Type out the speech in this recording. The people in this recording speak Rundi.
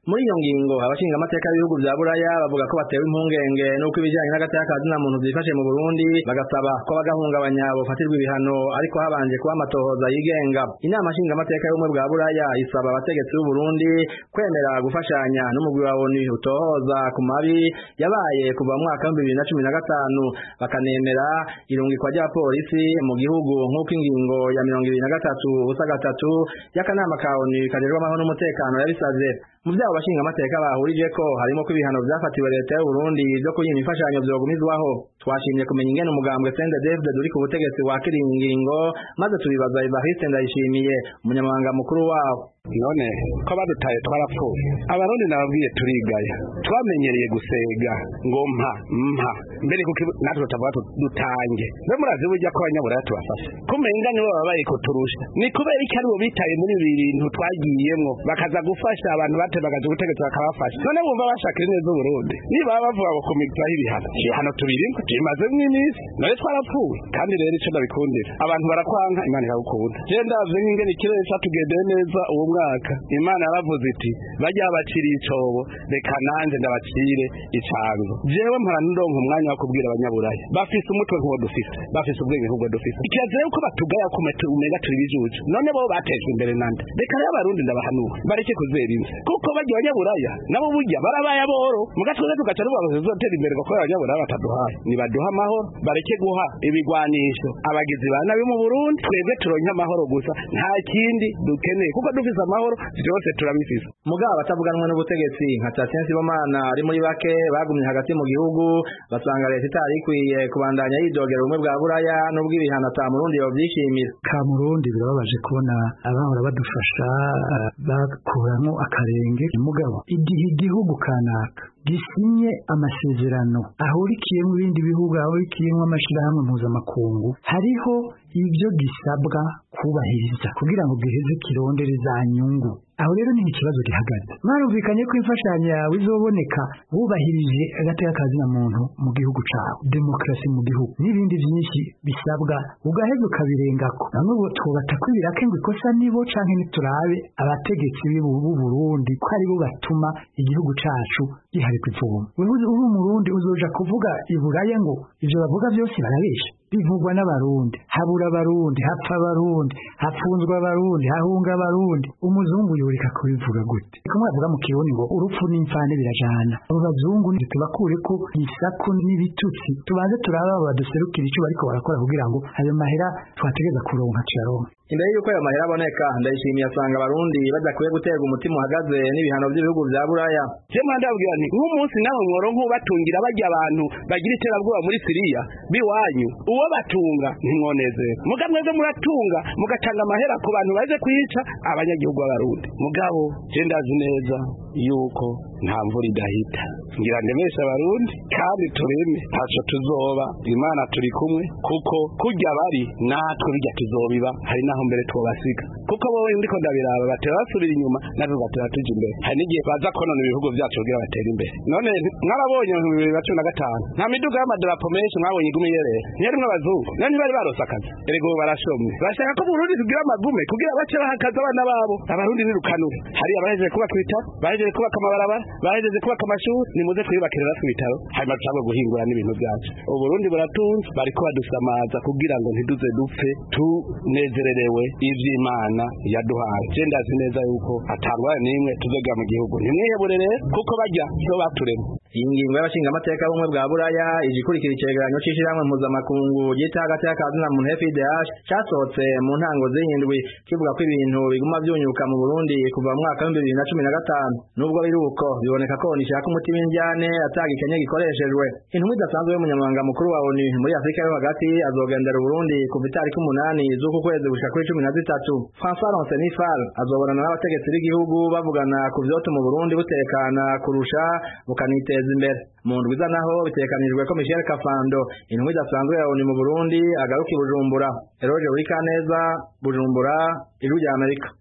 muri iyo ngingo abashinga amateka y'ibihugu vya buraya bavuga ko batewe impungenge n'uko ibijanye n'agateka ka zina muntu vyifashe mu burundi bagasaba ko bagahungabanya bofatirwa ibihano ariko habanje kuba amatohoza yigenga inama nshinga amateka y'ubumwe bwa buraya isaba abategetsi b'u burundi kwemera gufashanya n'umugwi wa onu utohoza ku mabi yabaye kuva mu mwaka w'ibihumbi bibiri na cumi na gatanu bakanemera irungikwa rya polisi mu gihugu nk'uko ingingo ya mirongo ibiri na gatatu ubusa gatatu y'akanama ka onu kajejwe amahoro n'umutekano yabisavye mu vyabo bashinga amateka bahurije ko harimo ko ibihano vyafatiwe leta y'u Burundi vyo kuyima imfashanyo vyogumizwaho twashimye kumenya ingene umugambwe Sende David uri ku butegetsi wakira ingingo maze tubibaza Evariste Ndayishimiye umunyamabanga mukuru wabo none ko badutaye twarapfuye abarundi nababwiye turigaya twamenyereye gusega ngo mpa mpa mbere kuko natwe tutavuga dutange mbe murazi burya ko abanyaburaya tubafashe kumenga nibo babaye kuturusha ni kubera iki aribo bitaye muri ibi bintu twagiyemwo bakaza gufasha abantu batebagaje ubutegetsi bakabafasha none bumva bashakira neza uburundi niba bavuga ngo kumigzaho ibihano ibihano tubirimo tubimazemo iminsi none twarapfuye kandi rero ico ndabikundira abantu barakwanka imana ikagukunda je ndavye nk'ingene ikirere catugendeye neza uwo mwaka imana yaravuze iti bajya baciriye icobo reka nanje ndabacire icanzo jewe mpora ndonka umwanya wo kubwira abanyaburaya bafise umutwe nk'uwo dufise bafise ubwenge nk'ubwo dufise ikirazira yuko batugaya ko umenga turi bijuju none bo batejwe imbere nande reka rero abarundi ndabahanura bareke kuzera inzi kuko bajya abanyaburaya nabo burya barabaye aboro mugatweze tugaca tuvuga ngo tuzotera imbere kuko abanyaburaya bataduhaye nibaduha amahoro bareke guha ibigwanisho abagizi ba nabi mu burundi twebwe turonke amahoro gusa nta kindi dukeneye kuko dufise amahoro vyose turabifise mugabo batavuganwa n'ubutegetsi nka Tatien Sibomana ari muri bake bagumye hagati mu gihugu basanga leta itari ikwiye kubandanya yidogera ubumwe bwa buraya n'ubwo ibihano ata murundi yovyishimira ka murundi birababaje kubona abahora badufasha bakuramo akarenge mugabo igihe igihugu kanaka gisinye amasezerano ahurikiyemo ibindi bihugu ahurikiyemo amashirahamwe mpuzamakungu hariho ibyo gisabwa kubahiriza kugira ngo giheze kirondere za nyungu aho rero ni ikibazo gihagaze mwarumvikanye ko imfashanyo yawe izoboneka wubahirije agateka kazina muntu mu gihugu cawe demokarasi mu gihugu n'ibindi byinshi bisabwa ugaheza ukabirengako namwe bo twubata ko ibirake ngo ikosa nibo canke niturabe abategetsi b'u Burundi ko aribo batuma igihugu cacu gihari kuvoma wewe uri umurundi uzoja kuvuga iburaya ngo ivyo bavuga byose barabesha bivugwa n'abarundi habura abarundi hapfa abarundi hapfunzwa abarundi hahunga abarundi umuzungu yoreka kubivuga gute kumwe avuga mu kirundi ngo urupfu n'imfane birajana abo bazungu tubakure ko isaku n'ibitutsi tubanze turaba baduserukira icyo bariko barakora kugira ngo ayo mahera twategeza kuronka tuyaronka imbere y'uko ayo mahera aboneka ndayishimiye asanga abarundi badakwiye guterwa umutima uhagaze n'ibihano by'ibihugu vya buraya je mwandabwira nti nk'umunsi nawe mworonka ubatungira bajya abantu bagira iterabwoba muri siriya biwanyu uwo batunga ntimwonezera muga mwebwe muratunga mugatanga amahera ku bantu baje kwica abanyagihugu b'abarundi mugabo je ndazi neza yuko nta mvura idahita ngira ndemesha abarundi kandi tureme ntaco tuzoba imana turi kumwe kuko kurya bari natwe bijya tuzobiba hari naho mbere twobasiga kuko bowe ndiko ndabiraba batera basubira inyuma natwe tugatera tuja imbere hari n'igihe baza konona ibihugu vyacu kugira batere imbere none mwarabonye mu bibiri na cumi na gatanu nta miduga y'amadarapo menshi mwabonye igume yerera ntiyarimwo abazungu none ntibari barose akazi erego barashomye bashaka ko burundi tugira amagume kugira bace baha akazi abana babo abarundi nirukanure hari abahejeje kubaka ibitaro bahejeje kubaka amabarabara bahejeje kubaka amashuri nimuze twiyubakire natwe ibitaro hanyuma dushobora guhingura n'ibintu byacu uburundi buratunze bariko badusamaza kugira ngo ntiduze dupfe tunezererewe ivy'imana yaduhaye je ndazi neza yuko atangwa n'imwe tuzogera mu gihugu ntimwihebure rero kuko bajya so baturema iyi ngingo y'abashingamateka b'ubumwe bwa buraya ije ikurikira icegeranyo c'ishirahamwe mpuzamakungu ryita hagati y'akazi na muntu FIDH casohotse mu ntango z'indwi kivuga ko ibintu biguma vyunyuka mu Burundi kuva mu mwaka w'ibihumbi bibiri na cumi na gatanu nubwo biri uko biboneka ko nishaka umutima injyane atagikenye gikoreshejwe intumwa idasanzwe y'umunyamabanga mukuru wa ONU muri Afrika yo hagati azogendera Burundi kuva itariki umunani z'uku kwezi gushika kuri cumi na zitatu François Ronsenifal azobonana n'abategetsi b'igihugu bavugana ku vyotuma Burundi butekana kurusha bukaniteza imbere mu ndwiza naho bitekanijwe ko Michel Kafando intumwa idasanzwe ya ONU mu Burundi agaruka i Bujumbura Eroge Urikaneza Bujumbura Ijwi rya Amerika